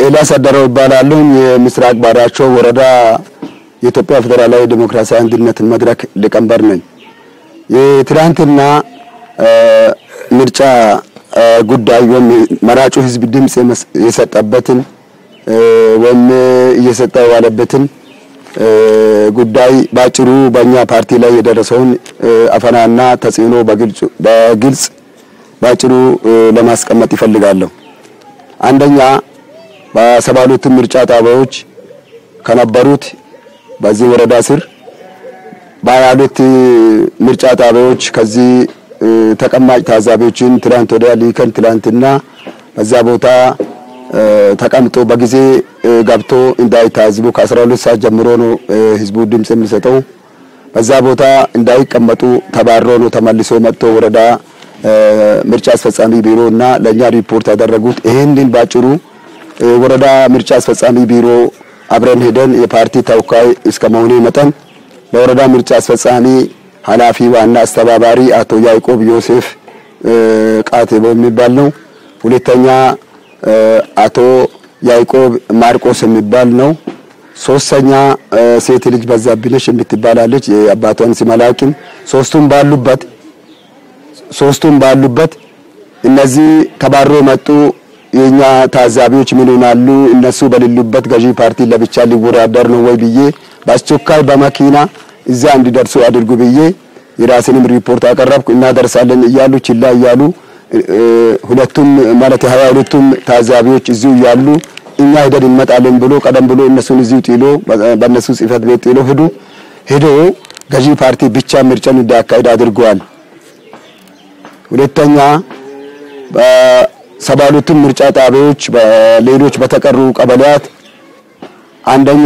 ኤልያስ አደረው ይባላሉ። የምስራቅ ባራቾ ወረዳ የኢትዮጵያ ፌዴራላዊ ዴሞክራሲያዊ አንድነት መድረክ ሊቀመንበር ነኝ። የትናንትና ምርጫ ጉዳይ ወይም መራጩ ህዝብ ድምፅ የሰጠበትን ወይም እየሰጠ ያለበትን ጉዳይ ባጭሩ በእኛ ፓርቲ ላይ የደረሰውን አፈናና ተጽዕኖ በግልጽ ባጭሩ ለማስቀመጥ ይፈልጋለሁ። አንደኛ በሰባ ሁለቱም ምርጫ ጣቢያዎች ከነበሩት በዚህ ወረዳ ስር በሀያ ሁለት ምርጫ ጣቢያዎች ከዚህ ተቀማጭ ታዛቢዎችን ትላንት ወዲያ ሊከን ትላንትና በዛ ቦታ ተቀምጦ በጊዜ ገብቶ እንዳይታዝቡ ከ12 ሰዓት ጀምሮ ነው ህዝቡ ድምፅ የሚሰጠው። በዛ ቦታ እንዳይቀመጡ ተባሮ ነው ተመልሶ መጥቶ ወረዳ ምርጫ አስፈጻሚ ቢሮ እና ለእኛ ሪፖርት ያደረጉት። ይህንን ባጭሩ ወረዳ ምርጫ አስፈጻሚ ቢሮ አብረን ሄደን የፓርቲ ተወካይ እስከ መሆኔ መጠን ለወረዳ ምርጫ አስፈጻሚ ኃላፊ ዋና አስተባባሪ አቶ ያዕቆብ ዮሴፍ ቃቴቦ የሚባል ነው። ሁለተኛ አቶ ያዕቆብ ማርቆስ የሚባል ነው። ሶስተኛ ሴት ልጅ በዛብነሽ የምትባላለች የአባቷን ስም አላውቅም። ሶስቱም ባሉበት ሶስቱም ባሉበት እነዚህ ተባሮ መጡ የኛ ታዛቢዎች ምን ይሆናሉ? እነሱ በሌሉበት ገዢ ፓርቲ ለብቻ ሊወዳደር ነው ወይ ብዬ በአስቸኳይ በመኪና እዛ እንዲደርሱ አድርጉ ብዬ የራስንም ሪፖርት አቀረብኩ። እናደርሳለን እያሉ ችላ እያሉ ሁለቱም ማለት የሀያ ሁለቱም ታዛቢዎች እዚሁ እያሉ እኛ ሄደን እንመጣለን ብሎ ቀደም ብሎ እነሱን እዚሁ ጥሎ በእነሱ ጽህፈት ቤት ጥሎ ሄዱ። ሄዶ ገዢ ፓርቲ ብቻ ምርጫን እንዲያካሂድ አድርገዋል። ሁለተኛ በሰባ ሁለቱም ምርጫ ጣቢያዎች በሌሎች በተቀሩ ቀበሌያት አንደኛ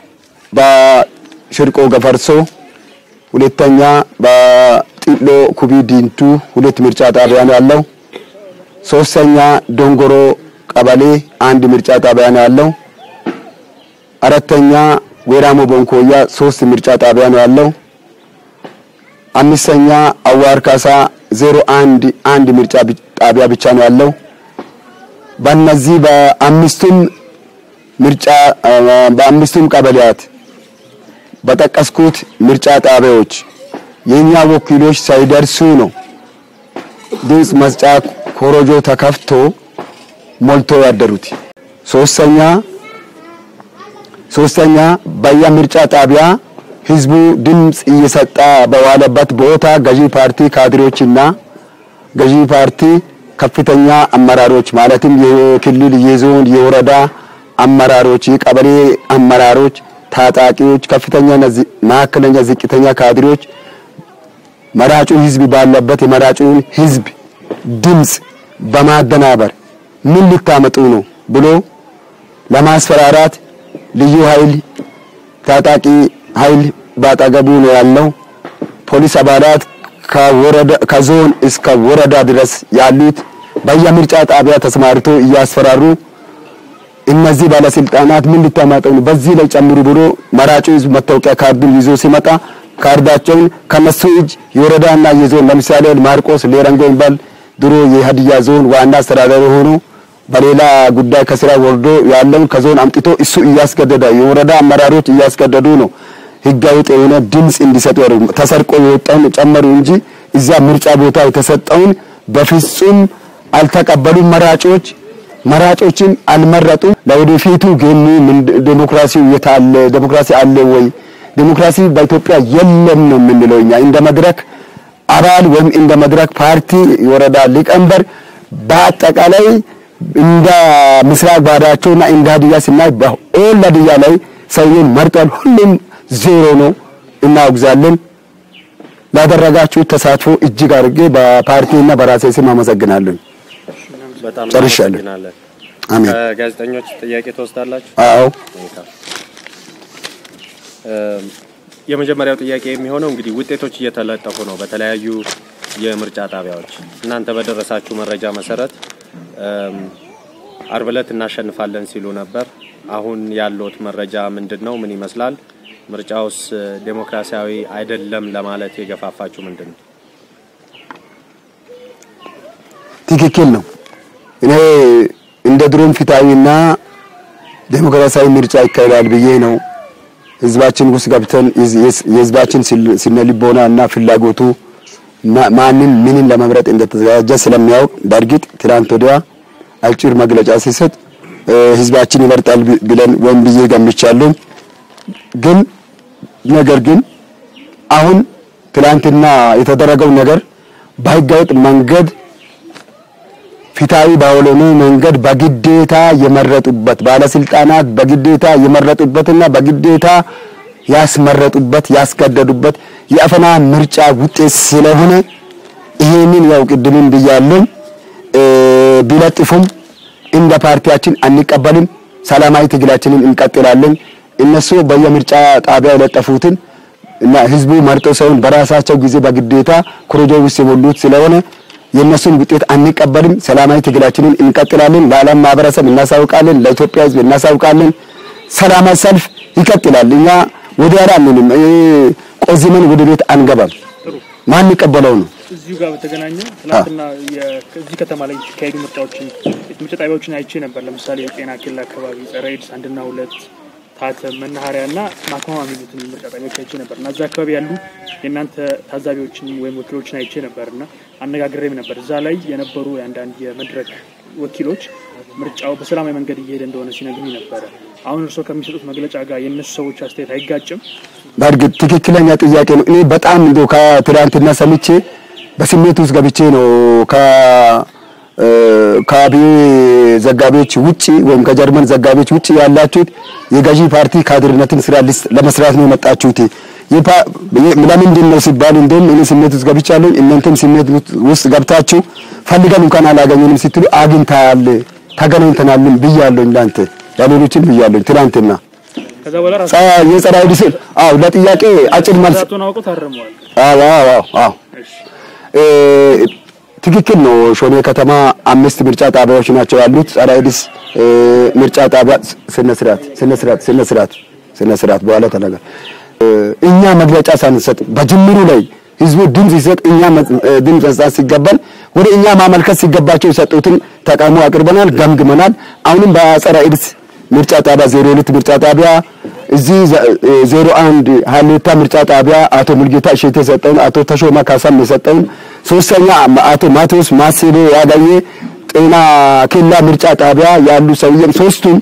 በሽርቆ ገፈርሶ፣ ሁለተኛ በጢሎ ኩቢ ዲንቱ ሁለት ምርጫ ጣቢያ ነው ያለው። ሶስተኛ ዶንጎሮ ቀበሌ አንድ ምርጫ ጣቢያ ነው ያለው። አራተኛ ወራሞ ቦንኮያ ሶስት ምርጫ ጣቢያ ነው ያለው። አምስተኛ አዋር ካሳ ዜሮ አንድ አንድ ምርጫ ጣቢያ ብቻ ነው ያለው። በእነዚህ በአምስቱም ምርጫ በአምስቱም ቀበሌያት በጠቀስኩት ምርጫ ጣቢያዎች የኛ ወኪሎች ሳይደርሱ ነው ድምፅ መስጫ ኮሮጆ ተከፍቶ ሞልቶ ያደሩት። ሶስተኛ ሶስተኛ በየምርጫ ጣቢያ ህዝቡ ድምፅ እየሰጠ በዋለበት ቦታ ገዢ ፓርቲ ካድሬዎችና ገዢ ፓርቲ ከፍተኛ አመራሮች ማለትም የክልል፣ የዞን፣ የወረዳ አመራሮች፣ የቀበሌ አመራሮች፣ ታጣቂዎች፣ ከፍተኛ መካከለኛ፣ ዝቅተኛ ካድሬዎች መራጩ ህዝብ ባለበት የመራጩን ህዝብ ድምፅ በማደናበር ምን ልታመጡ ነው ብሎ ለማስፈራራት ልዩ ኃይል ታጣቂ ኃይል ባጠገቡ ነው ያለው። ፖሊስ አባላት ከወረዳ ከዞን እስከ ወረዳ ድረስ ያሉት በየምርጫ ጣቢያ ተሰማርቶ እያስፈራሩ እነዚህ ባለስልጣናት ምን ልታመጡ ነው በዚህ ላይ ጨምሩ ብሎ መራጩ ህዝብ መታወቂያ ካርዱን ይዞ ሲመጣ ካርዳቸውን ከነሱ እጅ የወረዳና የዞን ለምሳሌ ማርቆስ ሌረንጎ የሚባል ድሮ የሀዲያ ዞን ዋና አስተዳዳሪ ሆኖ በሌላ ጉዳይ ከስራ ወርዶ ያለውን ከዞን አምጥቶ እሱ እያስገደደ የወረዳ አመራሮች እያስገደዱ ነው ህጋዊ የሆነ ድምፅ እንዲሰጡ ያደርጉ ተሰርቆ የወጣውን ጨመሩ እንጂ እዛ ምርጫ ቦታ የተሰጠውን በፍጹም አልተቀበሉም። መራጮች መራጮችን አልመረጡም። ለወደፊቱ ግን ዴሞክራሲው የታለ ዴሞክራሲ አለ ወይ ዴሞክራሲ በኢትዮጵያ የለም ነው የምንለው እኛ እንደ መድረክ አባል ወይም እንደ መድረክ ፓርቲ የወረዳ ሊቀመንበር በአጠቃላይ እንደ ምስራቅ ባዳቸውና እንደ ሀዲያ ስናይ በኦል ሀዲያ ላይ ሰውዬን መርጧል። ሁሉም ዜሮ ነው። እናወግዛለን። ላደረጋችሁ ተሳትፎ እጅግ አድርጌ በፓርቲና በራሴ ስም አመሰግናለሁ። በጣም ጨርሻለሁ። እናመሰግናለን። አሜን። ከጋዜጠኞች ጥያቄ ትወስዳላችሁ? አዎ መልካም። እም፣ የመጀመሪያው ጥያቄ የሚሆነው እንግዲህ ውጤቶች እየተለጠፉ ነው በተለያዩ የምርጫ ጣቢያዎች። እናንተ በደረሳችሁ መረጃ መሰረት እም፣ አርብ ዕለት እናሸንፋለን ሲሉ ነበር። አሁን ያለዎት መረጃ ምንድን ነው? ምን ይመስላል? ምርጫውስ ዴሞክራሲያዊ አይደለም ለማለት የገፋፋችሁ ምንድን ነው? ትክክል ነው። እኔ እንደ ድሮም ፊታዊና ዴሞክራሲያዊ ምርጫ ይካሄዳል ብዬ ነው ህዝባችን ውስጥ ገብተን የህዝባችን ስነ ልቦና እና ፍላጎቱ ማንን ምንን ለመምረጥ እንደተዘጋጀ ስለሚያውቅ በእርግጥ ትናንት ወዲያ አጭር መግለጫ ሲሰጥ ህዝባችን ይመርጣል ብለን ወይም ብዬ ገምቻለሁ። ግን ነገር ግን አሁን ትላንትና የተደረገው ነገር በህገወጥ መንገድ ፊታዊ ባልሆነ መንገድ በግዴታ የመረጡበት ባለስልጣናት በግዴታ የመረጡበትና በግዴታ ያስመረጡበት ያስገደዱበት የአፈና ምርጫ ውጤት ስለሆነ ይሄንን ያው ቅድምም ብያለሁ ቢለጥፉም እንደ ፓርቲያችን አንቀበልም። ሰላማዊ ትግላችንን እንቀጥላለን። እነሱ በየምርጫ ጣቢያ የለጠፉትን እና ህዝቡ መርጦ ሰውን በራሳቸው ጊዜ በግዴታ ኮሮጆ ውስጥ የሞሉት ስለሆነ የእነሱን ውጤት አንቀበልም። ሰላማዊ ትግላችንን እንቀጥላለን። ለዓለም ማህበረሰብ እናሳውቃለን። ለኢትዮጵያ ህዝብ እናሳውቃለን። ሰላማዊ ሰልፍ ይቀጥላል። እኛ ወደ ኋላ አንልም። ቆዝመን ወደ ቤት አንገባም። ማን ይቀበለው ነው? እዚሁ ጋር በተገናኘ ትናንትና እዚህ ከተማ ላይ የተካሄዱ ምርጫዎችን ምርጫ ጣቢያዎችን አይቼ ነበር። ለምሳሌ የጤና ኬላ አካባቢ ጸረ ኤድስ አንድና ሁለት ታተም መናኸሪያ እና ማክማማ የሚሉትን ምርጫ ጣቢያዎች አይቼ ነበር እና እዛ አካባቢ ያሉ የእናንተ ታዛቢዎችን ወይም ወኪሎችን አይቼ ነበር እና አነጋግሬም ነበር። እዛ ላይ የነበሩ የአንዳንድ የመድረክ ወኪሎች ምርጫው በሰላማዊ መንገድ እየሄደ እንደሆነ ሲነግሩኝ ነበረ። አሁን እርስዎ ከሚሰጡት መግለጫ ጋር የእነሱ ሰዎች አስተያየት አይጋጭም? በእርግጥ ትክክለኛ ጥያቄ ነው። እኔ በጣም እንደው ከትናንትና ሰምቼ በስሜት ውስጥ ገብቼ ነው ከአብይ ዘጋቢዎች ውጪ ወይም ከጀርመን ዘጋቢዎች ውጪ ያላችሁት የገዢ ፓርቲ ካድርነትን ስራ ለመስራት ነው የመጣችሁት። ለምንድን ነው ሲባል እንደውም እኔ ስሜት ውስጥ ገብቻለሁ፣ እናንተም ስሜት ውስጥ ገብታችሁ ፈልገን እንኳን አላገኘንም ስትሉ አግኝተሃል፣ ተገናኝተናልን ብያለሁ። እንዳንተ ለሌሎችም ብያለሁ ትናንትና ከዛ በኋላ ራሱ የጸረ አውዲስ አዎ፣ ለጥያቄ አጭር መልስ ራሱን አውቀው ታርመዋል። አዎ አዎ አዎ እሺ ትክክል ነው። ሾኔ ከተማ አምስት ምርጫ ጣቢያዎች ናቸው ያሉት። ጸረ ኤድስ ምርጫ ጣቢያ ስነ ስርዓት ስነ ስርዓት ስነ ስርዓት ስነ ስርዓት በኋላ ተነገር እኛ መግለጫ ሳንሰጥ በጅምሩ ላይ ህዝቡ ድምፅ ሲሰጥ እኛ ድምፅ መስጠት ሲገባል ወደ እኛ ማመልከት ሲገባቸው የሰጡትን ተቃውሞ አቅርበናል፣ ገምግመናል። አሁንም በጸረ ኤድስ ምርጫ ጣቢያ ዜሮ ሁለት ምርጫ ጣቢያ እዚህ ዜሮ አንድ ሀሌታ ምርጫ ጣቢያ አቶ ሙልጌታ እሸቴ የሰጠውን አቶ ተሾማ ካሳም የሰጠውን ሶስተኛ አቶ ማቴዎስ ማሴቤ ያገኘ ጤና ኬላ ምርጫ ጣቢያ ያሉ ሰውዬም ሶስቱም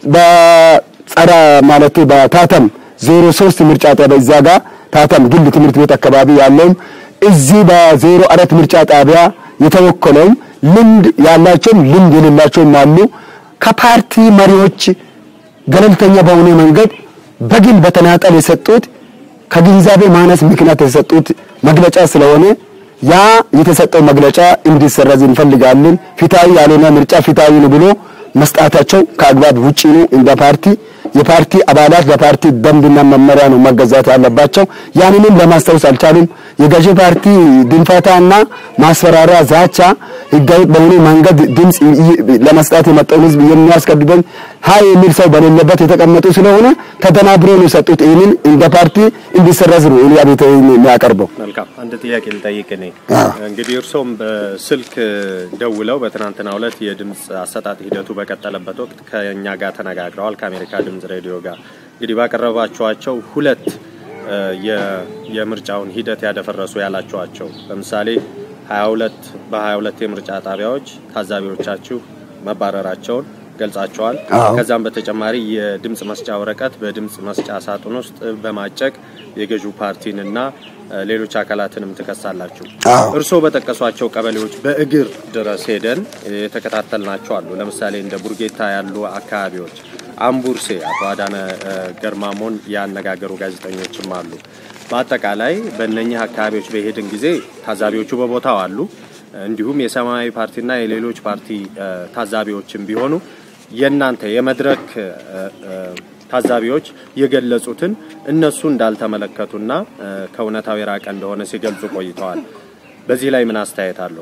በጸረ ማለት በታተም ዜሮ ሶስት ምርጫ ጣቢያ እዛ ጋር ታተም ግል ትምህርት ቤት አካባቢ ያለውም እዚህ በዜሮ አራት ምርጫ ጣቢያ የተወከለውም ልምድ ያላቸውም ልምድ የሌላቸውም አሉ። ከፓርቲ መሪዎች ገለልተኛ በሆነ መንገድ በግል በተናጠል የሰጡት ከግንዛቤ ማነስ ምክንያት የሰጡት መግለጫ ስለሆነ ያ የተሰጠው መግለጫ እንዲሰረዝ እንፈልጋለን። ፊታዊ ያልሆነ ምርጫ ፊታዊ ነው ብሎ መስጣታቸው ከአግባብ ውጪ ነው። እንደ ፓርቲ የፓርቲ አባላት በፓርቲ ደንብና መመሪያ ነው መገዛት ያለባቸው። ያንንም ለማስታወስ አልቻሉም። የገዢ ፓርቲ ድንፋታና ማስፈራሪያ፣ ዛቻ ህጋዊ በሆነ መንገድ ድምፅ ለመስጣት የመጣውን ህዝብ የሚያስገድደን ሀይ የሚል ሰው በሌለበት የተቀመጡ ስለሆነ ተደናብሮ ነው የሰጡት። ይህንን እንደ ፓርቲ እንዲሰረዝ ነው እኔ አቤት የሚያቀርበው። መልካም አንድ ጥያቄ ልጠይቅ እኔ አዎ። እንግዲህ እርሶም በስልክ ደውለው በትናንትናው ዕለት የድምፅ አሰጣጥ ሂደቱ በቀጠለበት ወቅት ከእኛ ጋር ተነጋግረዋል ከአሜሪካ ድምፅ ሬዲዮ ጋር እንግዲህ ባቀረባቸዋቸው ሁለት እ የ- የምርጫውን ሂደት ያደፈረሱ ያላቸዋቸው ለምሳሌ 22 በ22 የምርጫ ጣቢያዎች ታዛቢዎቻችሁ መባረራቸውን ገልጻቸዋል። አዎ። ከዛም በተጨማሪ የድምፅ መስጫ ወረቀት በድምፅ መስጫ ሳጥን ውስጥ በማጨቅ የገዢው ፓርቲንና እ ሌሎች አካላትንም ትከሳላችሁ። አዎ። እርስዎ በጠቀሷቸው ቀበሌዎች በእግር ድረስ ሄደን የተከታተልናቸው አሉ። ለምሳሌ እንደ ቡርጌታ ያሉ አካባቢዎች፣ አምቡርሴ አቶ አዳነ እ ገርማሞን ያነጋገሩ ጋዜጠኞችም አሉ። በአጠቃላይ በእነኚህ አካባቢዎች በሄድን ጊዜ ታዛቢዎቹ በቦታው አሉ። እንዲሁም የሰማያዊ ፓርቲና የሌሎች ፓርቲ እ ታዛቢዎችም ቢሆኑ የእናንተ የመድረክ እ እ ታዛቢዎች የገለጹትን እነሱ እንዳልተመለከቱና እ ከእውነታው የራቀ እንደሆነ ሲገልጹ ቆይተዋል። በዚህ ላይ ምን አስተያየት አለው?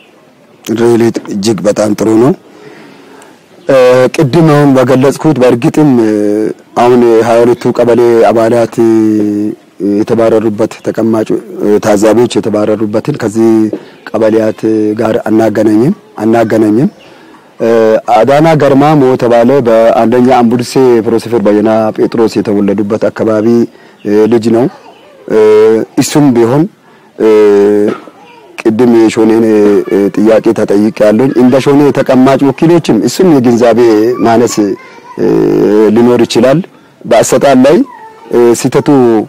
ሪሊ እጅግ በጣም ጥሩ ነው። እ ቅድም አሁን በገለጽኩት በእርግጥም እ አሁን ሀያ ሁለቱ ቀበሌ አባላት እ የተባረሩበት ተቀማጭ እ ታዛቢዎች የተባረሩበትን ከዚህ ቀበሌያት ጋር አናገናኝም አናገናኝም። አዳና ገርማሞ የተባለ በአንደኛ አምቡልሴ ፕሮፌሰር በየና ጴጥሮስ የተወለዱበት አካባቢ ልጅ ነው። እሱም ቢሆን ቅድም የሾኔን ጥያቄ ተጠይቅ ያለኝ እንደ ሾኔ ተቀማጭ ወኪሎችም እሱም የግንዛቤ ማነስ ሊኖር ይችላል። በአሰጣል ላይ ስህተቱ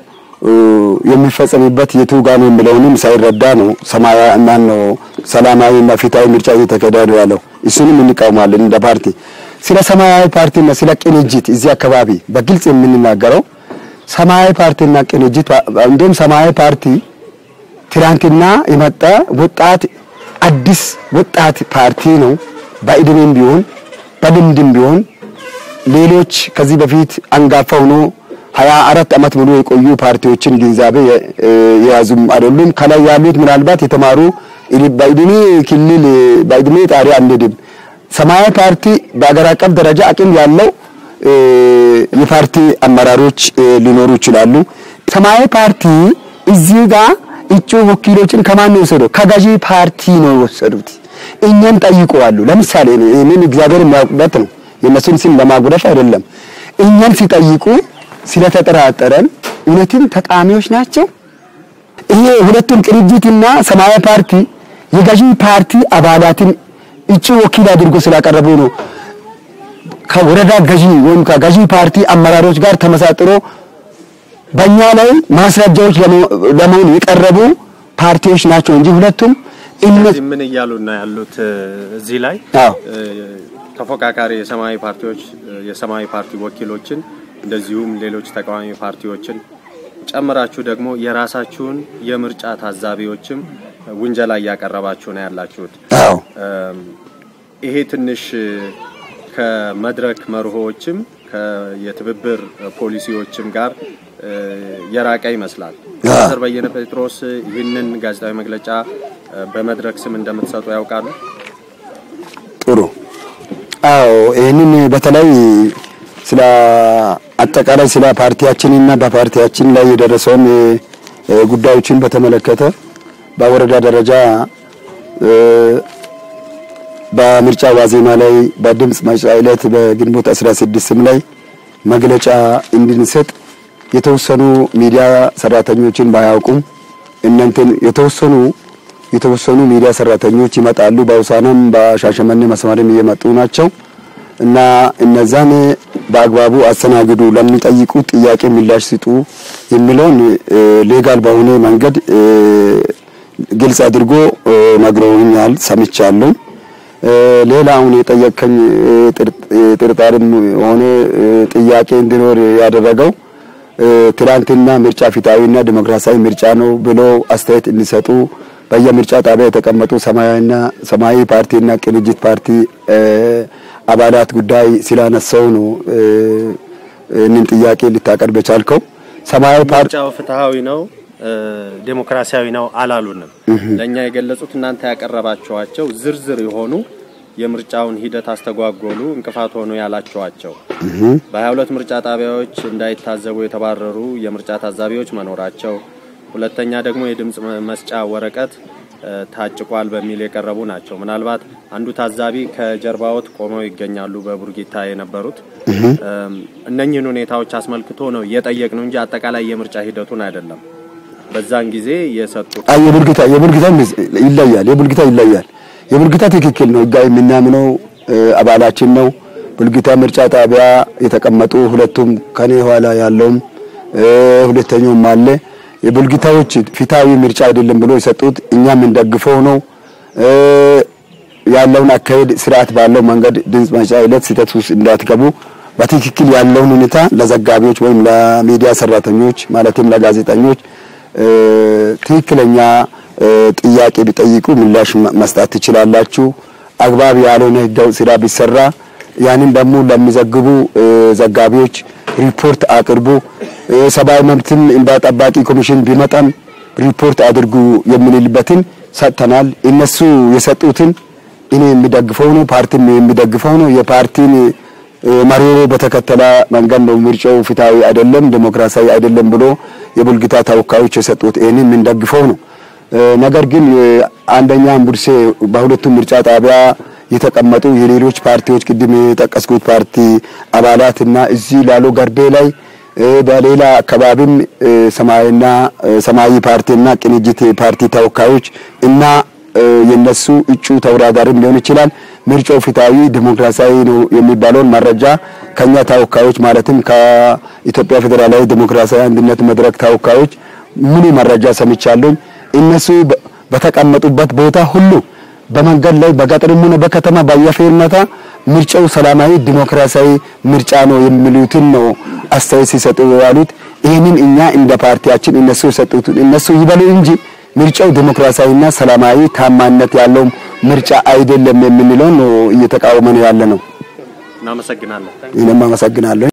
የሚፈጸምበት የቱ ጋር ነው የሚለውንም ሳይረዳ ነው ሰማያዊ ማን ነው ሰላማዊና ፍትሃዊ ምርጫ እየተካሄደ ነው ያለው። እሱንም እንቃውማለን እንደ ፓርቲ። ስለ ሰማያዊ ፓርቲና ስለ ቅንጅት እዚህ አካባቢ በግልጽ የምንናገረው ሰማያዊ ፓርቲና ቅንጅት እንዲሁም ሰማያዊ ፓርቲ ትናንትና የመጣ ወጣት አዲስ ወጣት ፓርቲ ነው። በእድሜም ቢሆን በልምድም ቢሆን ሌሎች ከዚህ በፊት አንጋፋ ሆኖ ሀያ አራት ዓመት ሙሉ የቆዩ ፓርቲዎችን ግንዛቤ የያዙም አይደሉም። ከላይ ያሉት ምናልባት የተማሩ በእድሜ ክልል በእድሜ ጣሪያ አንሄድም። ሰማያዊ ፓርቲ በአገር አቀፍ ደረጃ አቅም ያለው የፓርቲ አመራሮች ሊኖሩ ይችላሉ። ሰማያዊ ፓርቲ እዚህ ጋር እጩ ወኪሎችን ከማን ነው የወሰደው? ከገዢ ፓርቲ ነው የወሰዱት። እኛን ጠይቀዋሉ። ለምሳሌ ይህንን እግዚአብሔር የሚያውቅበት ነው፣ የእነሱን ስም ለማጉደፍ አይደለም። እኛን ሲጠይቁ ስለተጠራጠረን እውነትም ተቃዋሚዎች ናቸው። ይሄ ሁለቱም ቅንጅትና ሰማያዊ ፓርቲ የገዢ ፓርቲ አባላትን እጩ ወኪል አድርጎ ስላቀረቡ ነው ከወረዳ ገዢ ወይም ከገዢ ፓርቲ አመራሮች ጋር ተመሳጥሮ በእኛ ላይ ማስረጃዎች ለመሆን የቀረቡ ፓርቲዎች ናቸው እንጂ ሁለቱም ስለዚህ ምን እያሉ ነው ያሉት? እዚህ ላይ አዎ ተፎካካሪ የሰማያዊ ፓርቲዎች የሰማያዊ ፓርቲ ወኪሎችን እንደዚሁም ሌሎች ተቃዋሚ ፓርቲዎችን ጨምራችሁ ደግሞ የራሳችሁን የምርጫ ታዛቢዎችም ውንጀላ እያቀረባችሁ ነው ያላችሁት። አዎ ይሄ ትንሽ ከመድረክ መርሆዎችም የትብብር ፖሊሲዎችም ጋር የራቀ ይመስላል። ፕሮፌሰር በየነ ጴጥሮስ ይህንን ጋዜጣዊ መግለጫ በመድረክ ስም እንደምትሰጡ ያውቃሉ? ጥሩ። አዎ ይህንን በተለይ ስለ አጠቃላይ ስለ ፓርቲያችንና በፓርቲያችን ላይ የደረሰውን ጉዳዮችን በተመለከተ በወረዳ ደረጃ በምርጫ ዋዜማ ላይ በድምፅ መስጫ ዕለት በግንቦት 16 ላይ መግለጫ እንድንሰጥ የተወሰኑ ሚዲያ ሰራተኞችን ባያውቁም እናንተን የተወሰኑ የተወሰኑ ሚዲያ ሰራተኞች ይመጣሉ። በውሳናም በሻሸመኔ መስመርም እየመጡ ናቸው እና እነዛን በአግባቡ አስተናግዱ፣ ለሚጠይቁ ጥያቄ ምላሽ ስጡ የሚለውን ሌጋል በሆነ መንገድ ግልጽ አድርጎ ነግረውኛል፣ ሰምቻለሁ። ሌላ አሁን የጠየቀኝ ጥርጣሬም ሆነ ጥያቄ እንዲኖር ያደረገው ትላንትና ምርጫ ፊታዊና ዲሞክራሲያዊ ምርጫ ነው ብሎ አስተያየት እንዲሰጡ በየምርጫ ጣቢያ የተቀመጡ ሰማያዊና ሰማያዊ ፓርቲና ቅንጅት ፓርቲ አባላት ጉዳይ ስላነሳው ነው እንን ጥያቄ ልታቀርብ የቻልከው። ሰማያዊ ፓርቲ ምርጫው ፍትሃዊ ነው ዴሞክራሲያዊ ነው አላሉንም። ለእኛ የገለጹት እናንተ ያቀረባቸዋቸው ዝርዝር የሆኑ የምርጫውን ሂደት አስተጓጎሉ፣ እንቅፋት ሆኑ ያላቸዋቸው በ22 ምርጫ ጣቢያዎች እንዳይታዘቡ የተባረሩ የምርጫ ታዛቢዎች መኖራቸው፣ ሁለተኛ ደግሞ የድምፅ መስጫ ወረቀት ታጭቋል በሚል የቀረቡ ናቸው። ምናልባት አንዱ ታዛቢ ከጀርባዎት ቆመው ይገኛሉ፣ በቡርጊታ የነበሩት እነኝህን ሁኔታዎች አስመልክቶ ነው እየጠየቅ ነው እንጂ አጠቃላይ የምርጫ ሂደቱን አይደለም። በዛን ጊዜ የሰጡት አይ የቡልጊታ የቡልጊታ ይለያል። የቡልጊታ ይለያል። የቡልጊታ ትክክል ነው። ህጋዊ የምናምነው አባላችን ነው። ቡልጊታ ምርጫ ጣቢያ የተቀመጡ ሁለቱም ከኔ ኋላ ያለውም ሁለተኛውም አለ። የቡልጊታዎች ፊታዊ ምርጫ አይደለም ብሎ የሰጡት እኛ የምንደግፈው ነው። ያለውን አካሄድ ስርዓት ባለው መንገድ ድምፅ መስጫ ዕለት ስህተት ውስጥ እንዳትገቡ በትክክል ያለውን ሁኔታ ለዘጋቢዎች ወይም ለሚዲያ ሰራተኞች ማለትም ለጋዜጠኞች ትክክለኛ ጥያቄ ቢጠይቁ ምላሽ መስጠት ትችላላችሁ። አግባብ ያልሆነ ህጋዊ ስራ ቢሰራ ያንን ደግሞ ለሚዘግቡ ዘጋቢዎች ሪፖርት አቅርቡ። ሰብአዊ መብትን እንባ ጠባቂ ኮሚሽን ቢመጣም ሪፖርት አድርጉ የምንልበትን ሰጥተናል። እነሱ የሰጡትን እኔ የሚደግፈው ነው፣ ፓርቲም የሚደግፈው ነው። የፓርቲን መሪሮ በተከተለ መንገድ ነው ምርጫው ፍትሃዊ አይደለም፣ ዲሞክራሲያዊ አይደለም ብሎ የቡልጊታ ተወካዮች የሰጡት ይህንን የምንደግፈው ነው። ነገር ግን አንደኛ አምቡርሴ በሁለቱም ምርጫ ጣቢያ የተቀመጡ የሌሎች ፓርቲዎች ቅድም የጠቀስኩት ፓርቲ አባላትና እዚህ ላሉ ገርቤ ላይ በሌላ አካባቢም ሰማያዊና ሰማያዊ ፓርቲና ቅንጅት ፓርቲ ተወካዮች እና የነሱ እጩ ተወዳዳሪም ሊሆን ይችላል። ምርጫው ፍትሃዊ ዲሞክራሲያዊ ነው የሚባለውን መረጃ ከኛ ተወካዮች ማለትም ከኢትዮጵያ ፌዴራላዊ ዲሞክራሲያዊ አንድነት መድረክ ተወካዮች ሙሉ መረጃ ሰምቻለሁ። እነሱ በተቀመጡበት ቦታ ሁሉ በመንገድ ላይ በገጠርም ሆነ በከተማ በየፌርማታ ምርጫው ሰላማዊ ዲሞክራሲያዊ ምርጫ ነው የሚሉትን ነው አስተያየት ሲሰጡ ያሉት። ይህንን እኛ እንደ ፓርቲያችን እነሱ የሰጡትን እነሱ ይበሉ እንጂ ምርጫው ዲሞክራሲያዊና ሰላማዊ ታማኝነት ያለው ምርጫ አይደለም የምንለው ነው እየተቃወመን ያለ ነው። እናመሰግናለን። ይህንም አመሰግናለሁ።